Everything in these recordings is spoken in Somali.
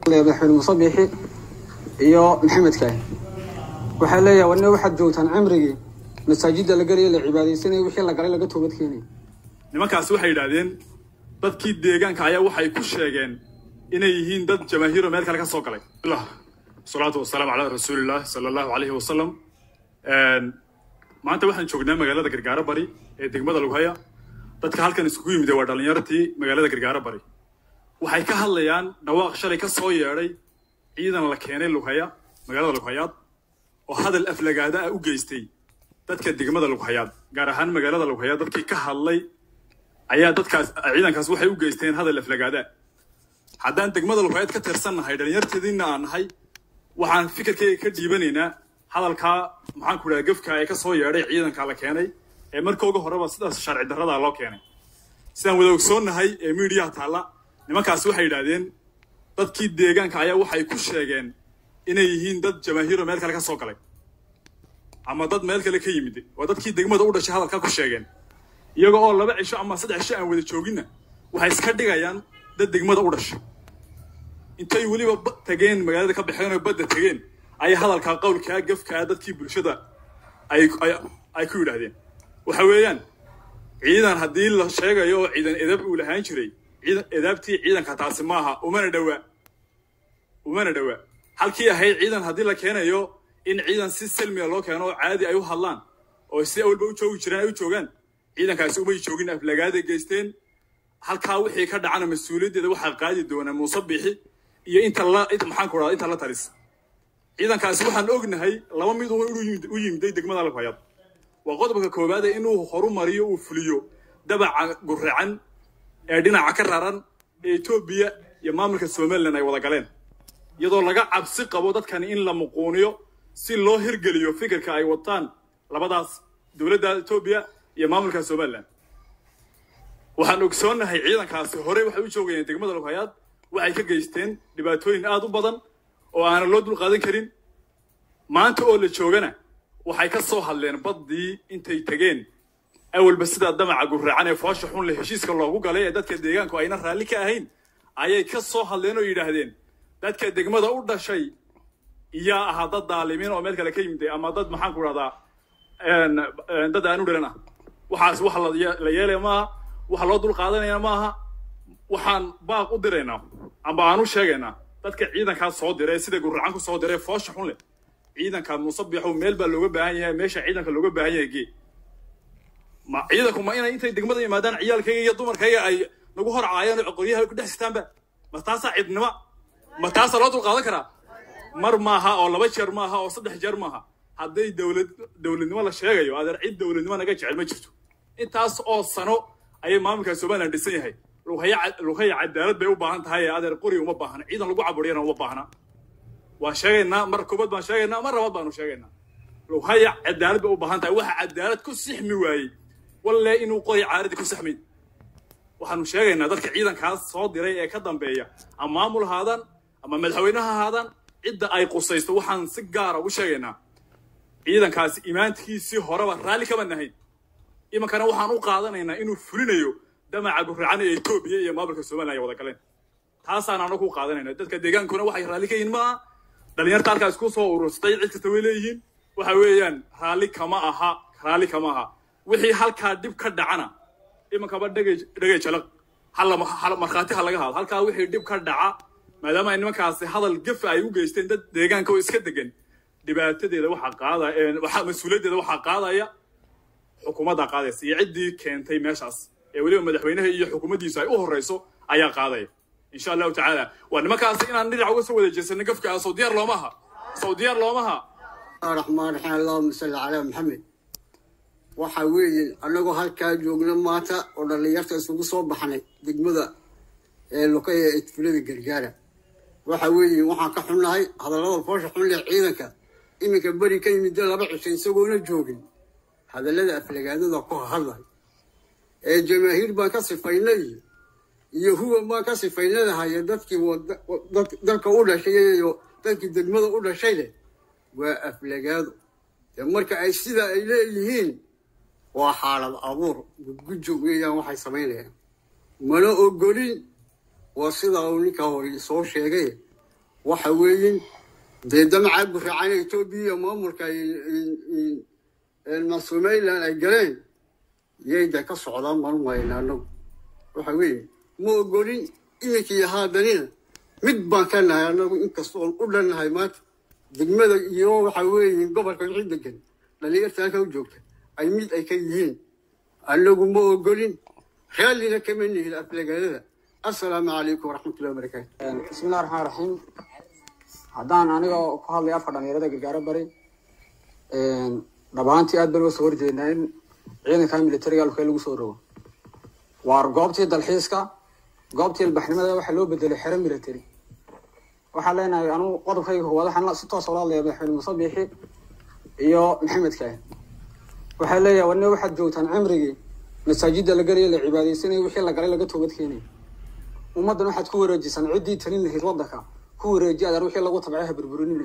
madaxweyne muuse biixi iyo maxamed kaahi waxaa leeyahay wane waxaad joogtaan cimrigii masaajidda la gelaya la cibaadaysanaya wixii la galay laga toobad keenaya nimankaasi waxay yidhaahdeen dadkii deegaanka ayaa waxay ku sheegeen inay yihiin dad jamaahiiro meel kale ka soo galay salaatu wasalaamu calaa rasuulillaah sala allahu calayhi wasalam maanta waxaan joognaa magaalada gargaaro bari ee degmada lughaya dadka halkan iskugu yimid waa dhallinyartii magaalada gargaaro bari waxay ka hadlayaan dhawaaq shalay ka soo yeedhay ciidan la keenay lughaya magaalada lughayaad oo hadal aflagaada ah u geystay dadka degmada lughayaad gaar ahaan magaalada lughayaad dadkii ka hadlay ayaa dadkaas ciidankaas waxay u geysteen hadal aflagaada haddaan degmada lughayaad ka tirsannahay dhallinyarteediina aan nahay waxaan fikirkayga ka dhiibanaynaa hadalkaa maxaan ku idhaha gefka ee ka soo yeedhay ciidanka la keenay ee markooga horeba sidaas sharci darrada loo keenay sidaan wada ogsoonnahay ee miidiyaha taalla nimankaasi waxay yidhaahdeen dadkii deegaanka ayaa waxay ku sheegeen inay yihiin dad jamaahiiro meel kale ka soo galay ama dad meel kale ka yimid waa dadkii degmada u dhashay hadalkaa ku sheegeen iyaga oo laba cisho ama saddex cisho aan wada jooginna waxay iska dhigayaan dad degmada u dhashay intay weliba tageen magaalada ka baxeen oo badda tageen ayay hadalkaa qowlkaa gafkaa dadkii bulshada ay ku yidhaahdeen waxa weeyaan ciidan haddii la sheegayo oo ciidan edab uu lahaan jiray edaabtii ciidanka taasi maaha umana dhowaa umana dhowaa halkii ahayd ciidan haddii la keenayo in ciidan si salmiga loo keeno oo caadi ay u hadlaan oo si awalba u joogi jiraan ay u joogaan ciidankaasi umay joogin aflagaaday geysteen halkaa wixii ka dhacana mas-uuliyaddeeda waxaa qaadi doona muuse bixi iyo inta la maxaan ku rahda inta la talis ciidankaasi waxaan ognahay laba mid u yimiday degmada lafhayaad waa qodobka koowaade inuu horumariyo uu fuliyo dabaca guracan ee dhinaca ka raran ee etoobiya iyo maamulka somalilan ay wada galeen iyadoo laga cabsi qabo dadkani in la muquuniyo si loo hirgeliyo fikirka ay wataan labadaas dowladda etoobiya iyo maamulka somalilan waxaan ogsoonnahay ciidankaasi horey waxay u joogayeen degmada lughayaad waxay ka geysteen dhibaatooyin aad u badan oo aanan loo dulqaadan karin maanta oo la joogana waxay ka soo hadleen baddii intay tegeen awalba sidaa damaca guracan ee foosha xun leh heshiiska loogu galay ee dadka deegaanku ayna raalli ka ahayn ayay ka soo hadleen oo yidhaahdeen dadka degmada u dhashay iyaa ahaa dad daalimiin oo meel kale ka yimid ama dad maxaan ku dhahdaa dad aan u dhalan ah waxaas wax la yeelaya maaha wax loo dul qaadanaya maaha waxaan baaq u diraynaa amba aan u sheegaynaa dadka ciidankaas soo diray sida guracan ku soo diray foosha xun leh ciidanka musabixu meel baa looga baahan yahay meesha ciidanka looga baahan yahay gee ma ciidanku ma inay intay degmada yimaadaan ciyaalkayga iyo dumarkayga ay nagu hor caayaan oo qoryaha ku dhex sitaanba ma taasaa cidnimo ma taasaa loo dulqaadan karaa mar maaha oo laba jeer maaha oo saddex jeer maaha hadday dowlad dowladnimo la sheegayo adeer cid dowladnimo naga jecel ma jirto intaas oo sano ayay maamulka somaliland dhisan yahay lughaya cadaalad bay u baahan tahay ee adeer qori uma baahna ciidan lagu caburiyana uma baahna waan sheegaynaa mar koobad baan sheegaynaa mar labaad baanu sheegaynaa lughaya cadaalad bay u baahan tahay waxa cadaalad ku sixmi waayey walle inuu qori caaradii ku saxmay waxaanu sheegaynaa dadka ciidankaas soo diray ee ka dambeeya ama maamul ahaadaan ama madaxweynaha ahaadaan cidda ay qusaysto waxaan si gaara u sheegaynaa ciidankaasi imaantiisii horeba raalli kama nahayn imankana waxaan u qaadanaynaa inuu fulinayo damaca guracan ee etoobiya iyo maamulka somalilan ay wada galeen taasaan anagu u qaadanayna dadka deegaankuna waxay raalli ka yihin maaha dhalinyarta halkaas ku soo ururstay cid kasta way leeyihiin waxa weeyaan raalli kama aha raalli kama aha wixii halkaa dhib ka dhacana imankaba dhegay dhegay jalaq hal markhaati ha laga haado halkaa wixii dhib ka dhaca maadaama ay nimankaasi hadal gafa ay u geysteen dad deegaanka oo iska degan dhibaatadeeda waxaa qaadaya mas-uuliyaddeeda waxaa qaadaya xukuumaddaa qaadaysa iyo ciddii keentay meeshaas ee weliba madaxweynaha iyo xukuumaddiisu ay u horreyso ayaa qaadaya insha allahu tacaala waa nimankaasi inaan dhinac uga soo wada jeesano gafka sow diyaar loomaha sow diyaar loomaha raxmaan raxiim allahuma salli calaa maxamed waxa weeye annagoo halkaa joogna maanta oo dhallinyarta isugu soo baxnay degmada ee lokaya ee tufulada gargaara waxa weeye waxaan ka xunnahay hadallada foosha xun leh ciidanka iminka beri ka yimidda laba cisho isagoona joogin hadallada aflagaadada ku hadlay ee jamaahiir baan ka sifaynay iyo huwan baan ka sifaynadahaye dadkii dalka u dhashay iyo dadkii degmada u dhashay leh waa aflagaado dee marka ay sidaa ay leeyihiin waa xaalad abuur gudgujo weeyaan waxay samaynayaan mana ogolin waa sidaa uu ninkaa hore soo sheegay waxa weeyin dee damacaa guraacana etoobiya iyo maamulka somaliland ay galeen yayda ka socdaan marumayna anagu waxa weeye ma ogolin iminkii haadanina mid baan ka nahay anagu inkastoon u dhannahay maanta degmada iyo waxa weeye gobolka wixii degan dhalinyarta halka u joogta ay mid ay ka yihiin anagu ma ogolin raallina kama nihin aflagaalada assalaamu calaykum waraxmatullahi wabarakaatu bismillahi raxmaan raxiim haddaan anigoo ku hadlaya afka dhalinyarada gargaaro bari dhabaantii aad baan uga soo horjeednaa in ciidanka militariga alkee lagu soo rogo waar goobtii dalxiiska goobtii ilbaxnimada waxaa loo bedelay xero military waxaan leenahay anugu qodobkayga koowaad waxaan si toos ula hadlaya madaxweyne muuse biixi iyo maxamed kaahi waxaa leeyahay wane waxaad joogtaan cimrigii masaajidda la galayo la cibaadaysanaya wixii la galay laga toobad keenaya ummaddan waxaad ku wareejisaan ciddii talin lahayd waddanka ku wareeji adaan wixii lagu tabcay ha burburinina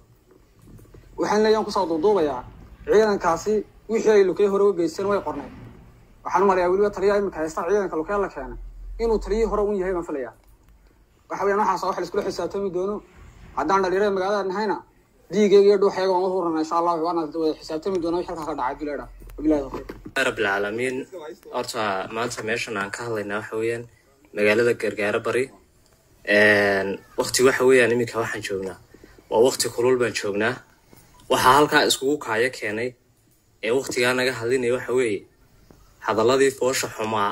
waxaan leeyahan kusoo duuduubayaa ciidankaasi wixii ay lukey hore uga geysteen way qornay waxaan u malayaa weliba taliyaha iminka haysta ciidanka lukee la keenay inuu taliyihii hore un yahay baan filayaa waxa weyaan waxaas wax laiskula xisaabtami doono haddaan dhalinyarada magaalada nahayna diigeyga iyo dhuuxayga waan u hurana insha allah waana wada xisaabtami doona wix halkaa ka dhacay bileedha wabilahi tawfiiq rabbilcaalamiin horta maanta meeshan aan ka hadlaynaa waxa weeyaan magaalada gargaaro bari wakti waxa weeyaan iminka waxaan joognaa waa wakti kulul baan joognaa waxaa halkaa iskugu kaayo keenay ee waktigaa naga hadlinaya waxa weeye hadalladii foosha xumaa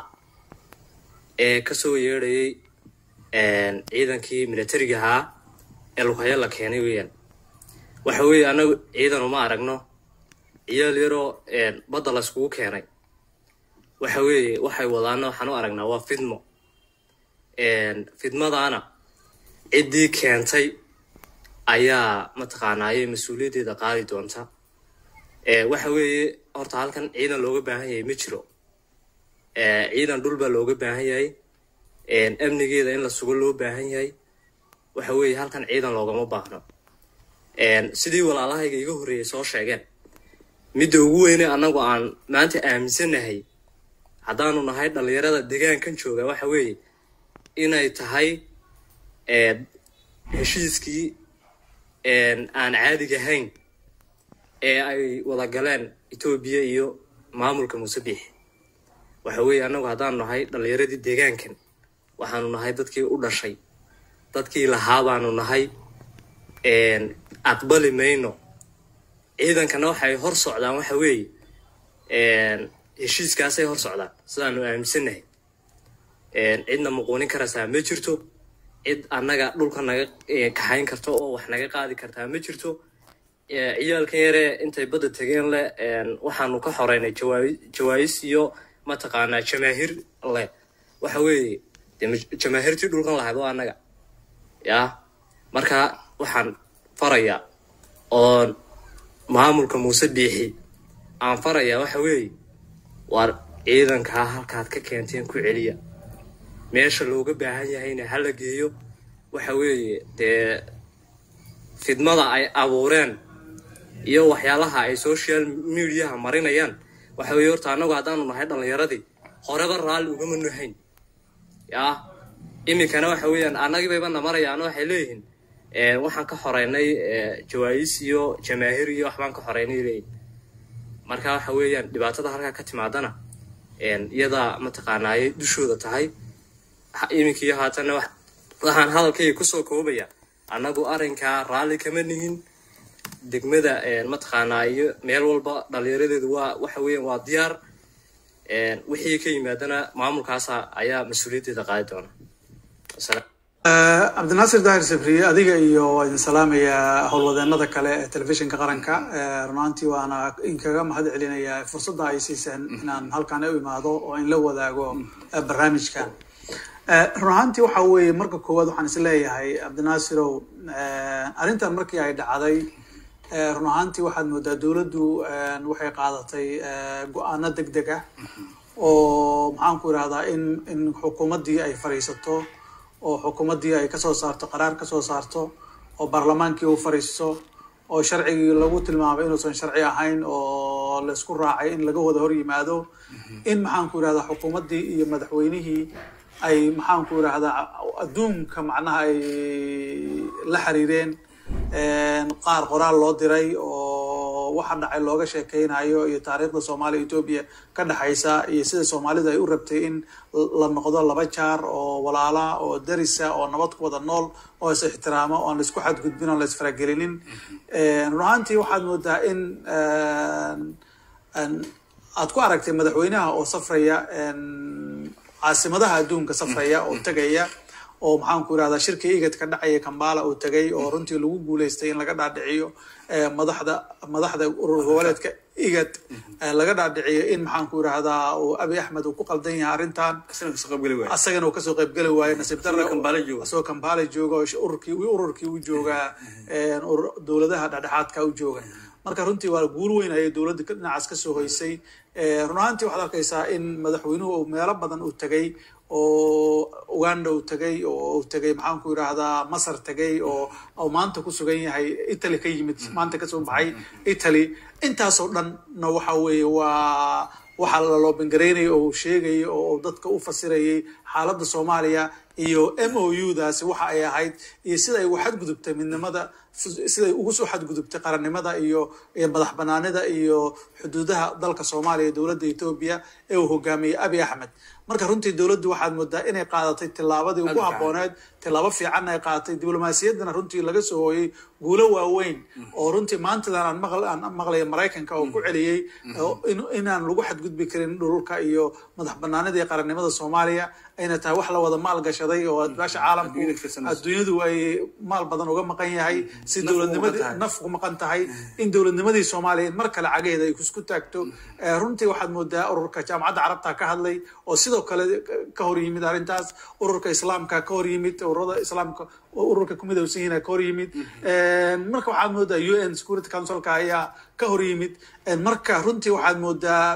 ee kasoo yeedhayay ciidankii militariga ahaa ee lughayo la keenay weeyaan waxa weeye annagu ciidan uma aragno ciyaal yaroo badda la iskugu keenay waxa weeye waxay wadaana waxaan u aragnaa waa fidmo fidmadaana ciddii keentay ayaa mataqaanaa ayay mas-uuliyaddeeda qaadi doonta waxa weeye horta halkan ciidan looga baahan yahay ma jiro ciidan dhul baa looga baahan yahay amnigeeda in la sugo loo baahan yahay waxa weeye halkan ciidan loogama baahno sidii walaalahayga iga horreeyay soo sheegeen midda ugu weyne annagu aan maanta aaminsannahay haddaanu nahay dhallinyarada degaankan jooga waxa weeye inay tahay heshiiskii aan caadiga ahayn ee ay wada galeen etoobiya iyo maamulka muuse biixi waxa weeye annagu haddaanu nahay dhallinyaradii deegaankan waxaanu nahay dadkii u dhashay dadkii lahaa baanu nahay aqbali mayno ciidankana waxay hor socdaan waxa weeye heshiiskaasay hor socdaan sidaanu aaminsannahay cidna muquunin karaysaa ma jirto cid annaga dhulka naga kaxayn karto oo wax naga qaadi kartaa ma jirto ciyaalkan yaree intay badda tegeen leh waxaanu ka xoreynay jawaayis iyo mataqaanaa jamaahiir leh waxa weeye de jamaahiirtii dhulkan lahayd waa annaga yaa marka waxaan farayaa oo maamulka muuse biixi aan farayaa waxa weeye waar ciidankaa halkaad ka keenteen ku celiya meesha looga baahan yahayna hala geeyo waxa weeye dee fidmada ay abuureen iyo waxyaalaha ay social mediaha marinayaan waxa weeye horta annagu haddaanu nahay dhallinyaradii horeba raalli ugama nahayn yaa iminkana waxa weeyaan annagiibayba namarayaan waxay leeyihiin waxaan ka xoreynay jawaayis iyo jamaahir iyo waxbaan ka xoreynay leeyihin marka waxa weeyaan dhibaatada halkaa ka timaadana iyadaa mataqaanaayay dushooda tahay iminkiiyo haatanna waxaan hadalkayga kusoo koobaya annagu arrinkaa raalli kama nihin degmada mataqaanaa iyo meel walba dhallinyaradeedu waa waxa weeyaan waa diyaar wixii ka yimaadana maamulkaasa ayaa mas-uuliyaddeeda qaadi doona cabdinaasir daahir sabriye adiga iyo waa idin salaamayaa howlwadeenada kale ee telefishinka qaranka runaantii waana inkaga mahad celinayaa fursadda ay siiseen inaan halkan u imaado oo in la wadaago barnaamijkan run ahaantii waxa weeye marka koowaad waxaan is leeyahay cabdinaasirow arrintan markii ay dhacday run ahaantii waxaad moodaa dowladdu waxay qaadatay go-aano deg deg ah oo maxaan ku irahdaa in in xukuumaddii ay fadhiisato oo xukuumaddii ay kasoo saarto qaraar kasoo saarto oo baarlamaankii uu fadhiisto oo sharcigii lagu tilmaamay inuusan sharci ahayn oo laisku raacay in laga wada hor yimaado in maxaan ku irahdaa xukuumaddii iyo madaxweynihii ay maxaanku idhaahdaa adduunka macnaha ay la xiriireen qaar qoraal loo diray oo waxa dhacay looga sheekeynayo iyo taariikhda soomaaliya etoobiya ka dhexaysa iyo sida soomaalidu ay u rabtay in la noqdo laba jaar oo walaala oo darisa oo nabad ku wada nool oo is ixtiraamo oo aan laisku xadgudbin oon la isfaragelinin run ahaantii waxaad moodaa in aad ku aragtay madaxweynaha oo safraya caasimadaha adduunka safraya oo tegaya oo maxaanku irahdaa shirkii igad ka dhacaya kambala uu tegay oo runtii lagu guuleystay in laga dhaadhiciyo madaxda madaxda urur goboleedka igad laga dhaadhiciyo in maxaanku irahdaa uu abi axmed uu ku qaldan yahay arrintan asagana uu kasoo qaybgeli waayo nasiib darre asagoo kambala jooga oo ururkii ururkii u joogaa dowladaha dhexdhexaadka u jooga marka runtii waa guul weyn ayay dowladda dhinacaas kasoo hoysay run ahaantii waxaad arkaysaa in madaxweynuhu uu meelo badan uu tegay oo uganda uu tegay oo uu tegay maxaanku yidhaahdaa masar tegay oo oo maanta ku sugan yahay italy ka yimid maanta kasoo baxay italy intaasoo dhanna waxa weeye waa waxa la loobangaraynaya oo uu sheegayay oo dadka u fasirayay xaaladda soomaaliya iyo m o u daasi waxa ay ahayd iyo sida ay ugu xadgudubtay midnimada siday ugu soo xadgudubtay qarannimada iyo iyo madax banaanida iyo xuduudaha dalka soomaaliya iyo dowladda etoobiya ee uu hogaamiyey abi axmed marka runtii dowladdu waxaad moodaa inay qaadatay tillaabadii ugu habbooneed tillaabo fiicanna ay qaadatay diblomaasiyaddana runtii laga soo hooyey guulo waaweyn oo runtii maantadan aan maql aan maqlaya maraykanka oo ku celiyey inaan lagu xadgudbi karin dhulka iyo madax banaanida iyo qarannimada soomaaliya ayna tahay wax la wada maal gashaday oo adbaasha caalamku adduunyadu ay maal badan uga maqan yahay si dowladnimadii naf ku maqan tahay in dowladnimadii soomaaliya in mar kale cageeda ay isku taagto runtii waxaad moodaa ururka jaamacadda carabta ka hadlay oo sidoo kale ka hor yimid arrintaas ururka islaamka ka hor yimid ururada islaamka ururka ku midowsan yihiin ka hor yimid marka waxaad moodaa u n security councilka ayaa ka hor yimid marka runtii waxaad moodaa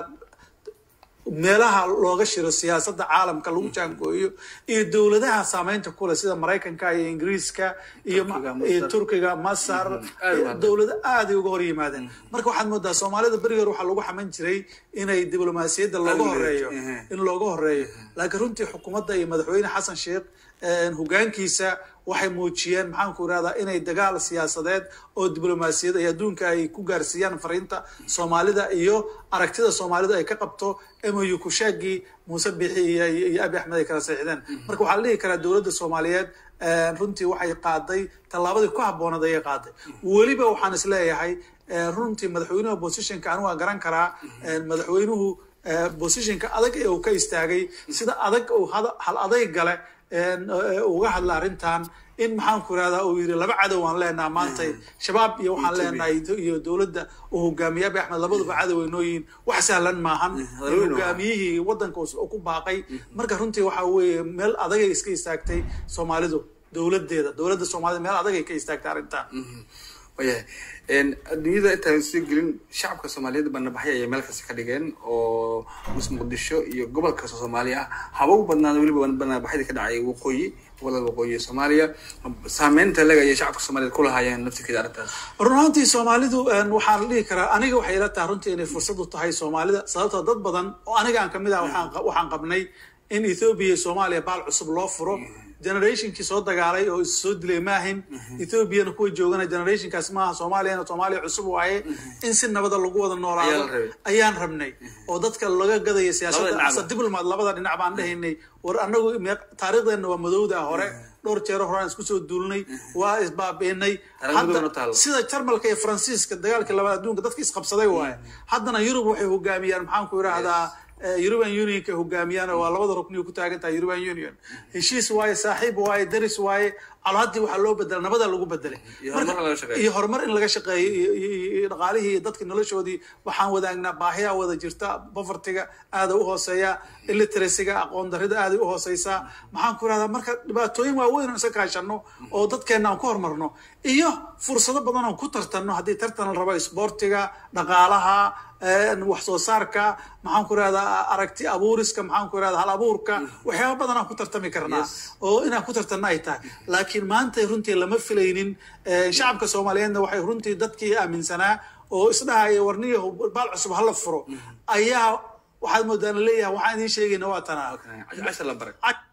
meelaha looga shiro siyaasadda caalamka lagu jaangooyo iyo dowladaha saameynta kule sida maraykanka iyo ingiriiska iyo iyo turkiga masar dowlado aaday uga hor yimaadeen marka waxaad moodaa soomaalida berigi hore waxaa lagu xaman jiray inay diblomaasiyadda looga horeeyo in looga horeeyo laakiin runtii xukuumadda iyo madaxweyne xasan sheekh hogaankiisa waxay muujiyeen maxaanku irahdaa inay dagaal siyaasadeed oo diblomaasiyad ay adduunka ay ku gaarsiiyaan fariinta soomaalida iyo aragtida soomaalida ay ka qabto moyu kushaagii muuse bixi iyo abi axmed ay kala seexdeen marka waxaa la dhihi karaa dowladda soomaaliyeed runtii waxay qaaday tallaabadii ku habboonad ayay qaaday weliba waxaan is leeyahay runtii madaxweynuhu positionka anigu waan garan karaa madaxweynuhu positionka adag ee uu ka istaagay sida adag uu hal adayg gale uga hadla arrintan in maxaanku irahdaa uu yidhi laba cadow aan leenaha maanta shabaab iyo waxaan leenahay iyo dowladda uu hogaamiye abi axmed labaduba cadow ay nooyihiin wax sahlan maahan hogaamiyihii waddanka ku baaqay marka runtii waxa weeye meel adagay iska istaagtay soomaalidu dowladeeda dowladda soomaalida meel adagay ka istaagtay arrintan wayahay adduunyada intaan soo gelin shacabka soomaaliyeed banabaxyo ayay meel kasta ka dhigeen oo mus muqdisho iyo gobol kasta soomaaliya ah haba u badnaada weliba banabaxyadii ka dhacay waqooyi gobolada waqooyi ee soomaaliya saameynta leg ayay shacabka soomaaliyeed ku lahaayeen naftirkeeda arrintaas run ahaantii soomaalidu waxaan dhihi karaa aniga waxay ila tahay runtii inay fursad u tahay soomaalida sababtoo dad badan oo aniga aan kamid ah waxaan qabnay in ethoobia iyo soomaaliya baal cusub loo furo generationkii soo dagaalay oo is soo dilay maahin ethoobiana kuwa joogana generationkaas maaha soomaaliyana soomaaliya cusub waaye in si nabada lagu wada noolaado ayaan rabnay oo dadka laga gadaya siyaasadda diblomat labada dhinac baan dhahaynay war anagu taariikhdeenna waa madowda hore dhowr jeero horaan isku soo duulnay waa isbaabiinay sida jarmalka iyo faransiiska dagaalkii labaad adduunka dadka isqabsaday waaye haddana yurub waxay hogaamiyaan maxaanku idhaahdaa european unionka hogaamiyaan waa labada rukniyo ku taagan tahay european union heshiis waaye saaxiib waaye daris waaye calaadii waxaa loo bedela nabada lagu bedelay iyo horumar in laga shaqeeyo iyo dhaqaalihii iyo dadka noloshoodii waxaan wadaagnaa baahiyaa wada jirta povertiga aada u hooseeya illiteracyga aqoon darida aaday u hooseysaa maxaan ku irahdaa marka dhibaatooyin waaweyn aan isa kaashano oo dadkeena aan ku horumarno iyo fursado badan oon ku tartanno haddii tartan la rabo isboortiga dhaqaalaha wax soo saarka maxaan ku irahdaa aragti abuuriska maxaan ku irahdaa hal abuurka waxyaaba badan aan ku tartami karnaa oo inaan ku tartanno ay tahay laakiin maanta runtii lama filaynin shacabka soomaaliyeedna waxay runtii dadkii aaminsanaa oo isdhahaya warniyo baal cusub hala furo ayaa waxaad moodaan leeyahay waxaan idiin sheegayna waa tanaa